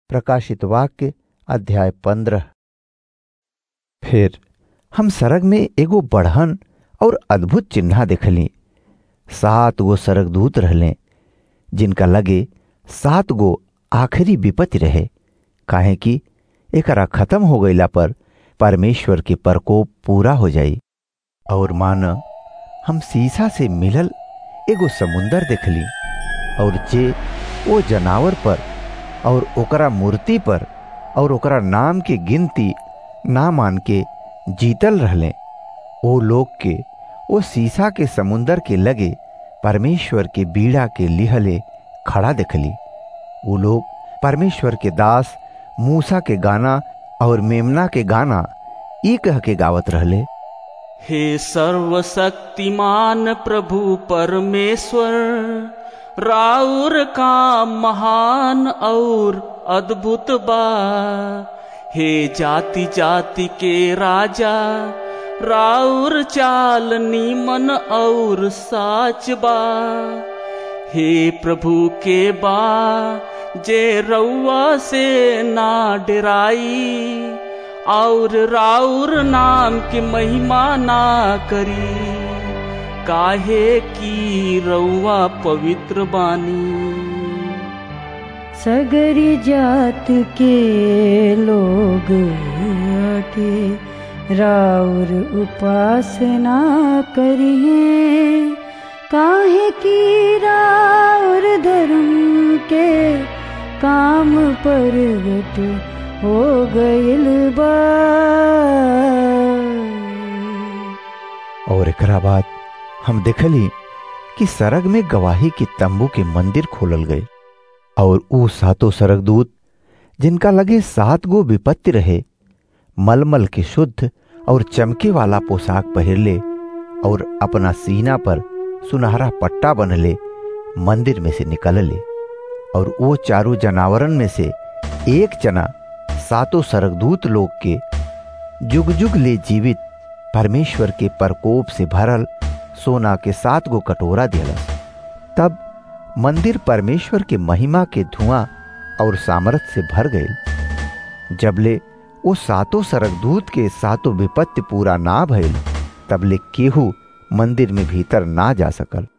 प्रकाशित वाक्य अध्याय पंद्रह फिर हम सरग में एगो बढ़न और अद्भुत चिन्ह देखली सात गो सरगदूत रहले जिनका लगे सात गो आखिरी विपत्ति रहे काहे कि एकरा खत्म हो गईला पर परमेश्वर के प्रकोप पूरा हो जाई और मान हम शीशा से मिलल एगो समुंदर देखली और जे ओ जनावर पर और ओकरा मूर्ति पर और ओकरा नाम के गिनती ना मान के जीतल रहले ओ लोग के ओ शीशा के समुंदर के लगे परमेश्वर के बीड़ा के लिहले खड़ा देखली वो लोग परमेश्वर के दास मूसा के गाना और मेमना के गाना ई कह के गावत रहले हे सर्वशक्तिमान प्रभु परमेश्वर राउर का महान और अद्भुत बा हे जाति जाति के राजा राउर चाल नीमन और साच बा हे प्रभु के बा जे रउआ से ना डराई और राउर नाम के महिमा ना करी काहे की रउआ पवित्र बानी सगरी जात के लोग आके राउर उपासना करिए काहे की राउर धर्म के काम परगट हो गइल बा और एकरा बाद हम देखली कि सरग में गवाही के तंबू के मंदिर खोलल गए और ऊ सातों सरगदूत जिनका लगे सात गो विपत्ति रहे मलमल के शुद्ध और चमके वाला पोशाक पहिरले और अपना सीना पर सुनहरा पट्टा बनले मंदिर में से निकलले और वो चारों जनावरन में से एक जना सातों सरगदूत लोग के जुग जुग ले जीवित परमेश्वर के प्रकोप से भरल सोना के सात गो कटोरा दिलस तब मंदिर परमेश्वर के महिमा के धुआं और सामर्थ से भर गए जबले वो सातों सरगदूत के सातों विपत्ति पूरा ना भइल तबले केहू मंदिर में भीतर ना जा सकल